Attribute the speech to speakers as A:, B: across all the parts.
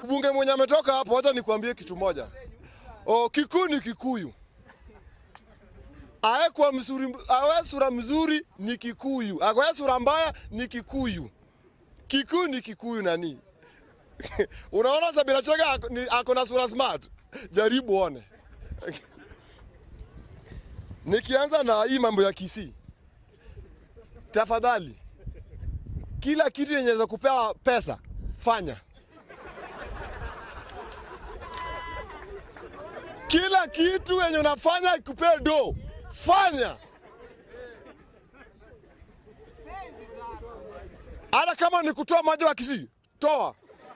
A: mbunge mwenye ametoka hapo, wacha nikwambie kitu moja. O, Kikuyu ni Kikuyu. Awe kwa mzuri, awe sura mzuri ni Kikuyu, awe sura mbaya ni Kikuyu. Kikuyu ni Kikuyu nani? Unaona Sabina Chege ako, ni- ako na sura smart, jaribu one. Nikianza na hii mambo ya Kisii, tafadhali, kila kitu yenye za kupewa pesa fanya. Kila kitu yenye unafanya ikupee do fanya, hata kama ni kutoa maji wa Kisii, toa.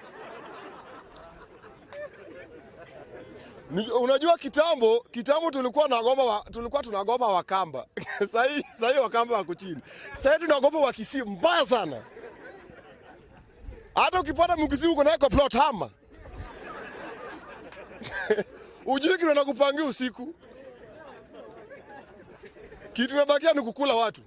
A: Ni- Unajua kitambo kitambo tulikuwa nagopa wa, tulikuwa tunagopa Wakamba sahii sahii Wakamba wako chini, sahii tunagopa Wakisii mbaya sana. Hata ukipata Mkisii uko naye kwa plot hama ujui kile nakupangia usiku, kitu imebakia ni kukula watu.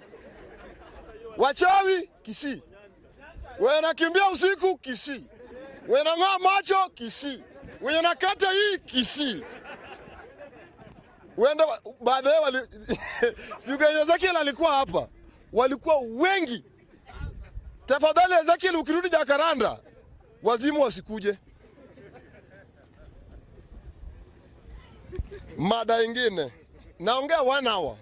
A: Wachawi Kisii, wewe nakimbia usiku Kisii, wewe nang'oa macho Kisii, wewe nakata hii Kisii. Wenda baadaye wali siku yenye Ezekiel alikuwa hapa, walikuwa wengi. Tafadhali Ezekiel, ukirudi Jakaranda, wazimu wasikuje. Mada ingine naongea one hour.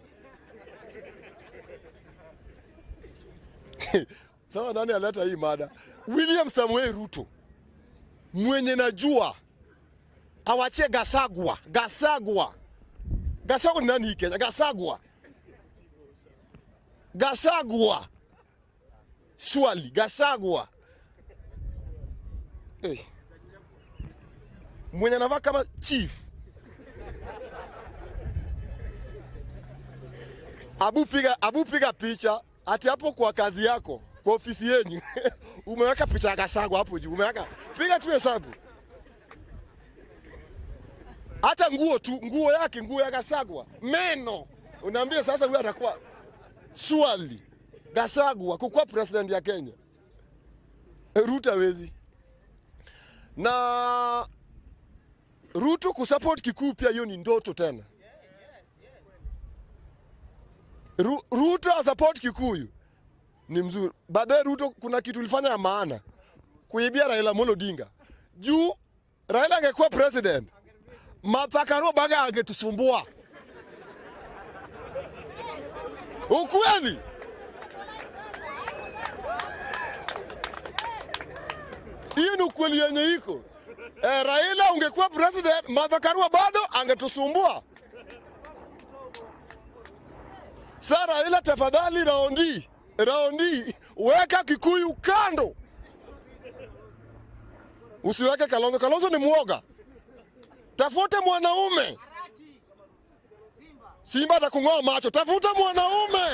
A: Sasa nani aleta hii mada? William Samuel Ruto mwenye najua awachie Gasagwa. Gasagwa, Gasagwa ni nani hii Kenya? Gasagwa, Gasagwa, swali Gasagwa hey. mwenye anavaa kama chief Abu piga, abu piga picha ati hapo kwa kazi yako kwa ofisi yenyu umeweka picha ya Gasagwa hapo juu, umeweka piga tu hesabu, hata nguo tu, nguo yake, nguo ya Gasagwa, meno, unaambia sasa huyu atakuwa swali Gasagwa kukuwa president ya Kenya. Ruto hawezi na Ruto kusupport Kikuyu pia, hiyo ni ndoto tena. Ru, Ruto asupport Kikuyu ni mzuri. Baadaye Ruto kuna kitu ilifanya ya maana kuibia Raila Amolo Odinga. Juu Raila angekuwa president, Martha Karua baga angetusumbua. Ukweli. Hiyo ni ukweli yenye iko. Eh, Raila ungekuwa president, Martha Karua bado angetusumbua. Sasa Raila, tafadhali, raundi raundi, weka Kikuyu kando, usiweke Kalonzo. Kalonzo ni mwoga. Tafute mwanaume. Simba atakung'oa macho. Tafuta mwanaume.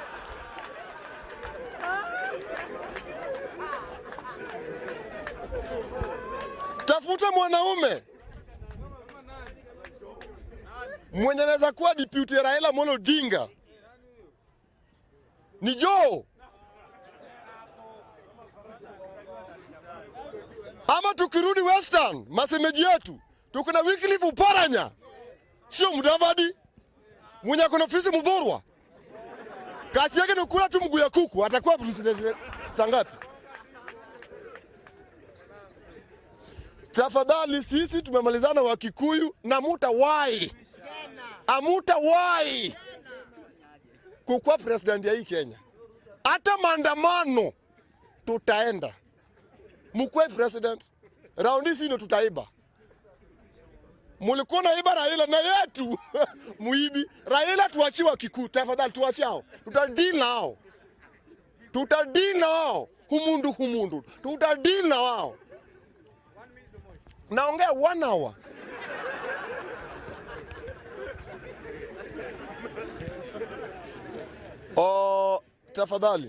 A: Tafuta mwanaume mwenye anaweza kuwa deputy Raila Amolo Odinga ni Joe ama tukirudi Western, masemeji yetu tuko na Wycliffe Oparanya, sio Mudavadi mwenye akona ofisi Mudhurwa, kazi yake ni kula tu mguu ya kuku. Atakuwa president saa ngapi? Tafadhali, sisi tumemalizana wa Kikuyu na mutawai amutawai kukuwa president ya hii Kenya. Hata maandamano tutaenda, mkuwe president. Raundi sino tutaiba. Mulikuwa naiba Raila na yetu muibi Raila, tuachiwa Kikuyu tafadhali, tuachiao, tutadili nao, tutadili nao humundu humundu, tutadili na wao. Naongea one hour. Oh, tafadhali.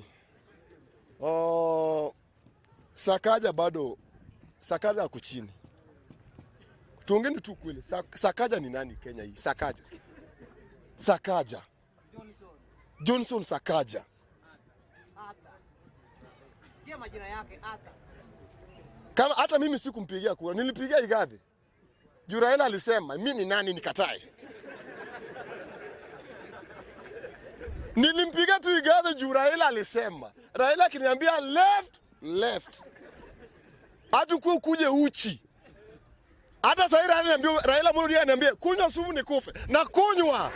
A: Oh, Sakaja bado Sakaja ako chini. Tuongeni tu kweli. Sak- Sakaja ni nani Kenya hii? Sakaja. Sakaja. Johnson Sakaja.
B: Sikia majina yake Arthur.
A: Kama hata mimi sikumpigia kura, nilipigia Igathe juu Raila alisema mi ni nani nikatae. Nilimpiga tu Igathe juu Raila alisema. Raila akiniambia left left, hata kuwa ukuje uchi. Hata sasa Raila ananiambia, Raila Amolo Odinga ananiambia kunywa sumu nikufe, na kunywa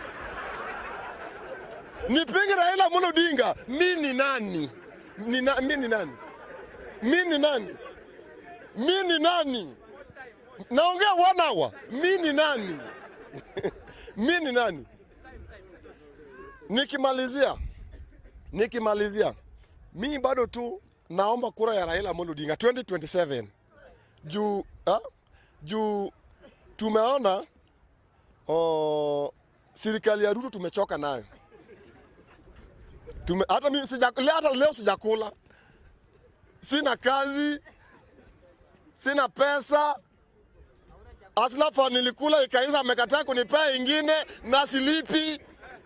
A: nipinge Raila Amolo Odinga. Mi ni nani? Ni na, mi ni nani? Mi ni nani? Mi ni nani? Naongea one hour. Mi ni nani? mi ni nani? Nikimalizia, nikimalizia, mi bado tu naomba kura ya Raila Amolo Odinga 2027 juu ha? juu tumeona oh, serikali ya Ruto tumechoka nayo tume, hata mimi sija, leo, hata leo sijakula, sina kazi, sina pesa. Aslafa nilikula ikaisha, amekataa kunipea ingine na silipi.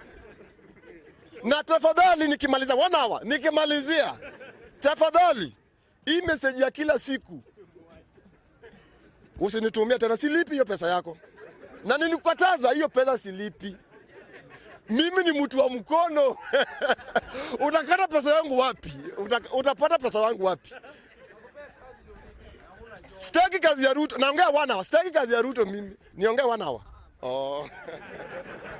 A: Na tafadhali, nikimaliza one hour, nikimalizia, tafadhali hii message ya kila siku usinitumia tena, silipi hiyo pesa yako, na nilikukataza hiyo pesa silipi. Mimi ni mtu wa mkono utakata pesa yangu wapi? Uta, utapata pesa yangu wapi? Sitaki kazi ya Ruto, naongea one hour. Sitaki kazi ya Ruto mimi, niongee one hour. Oh.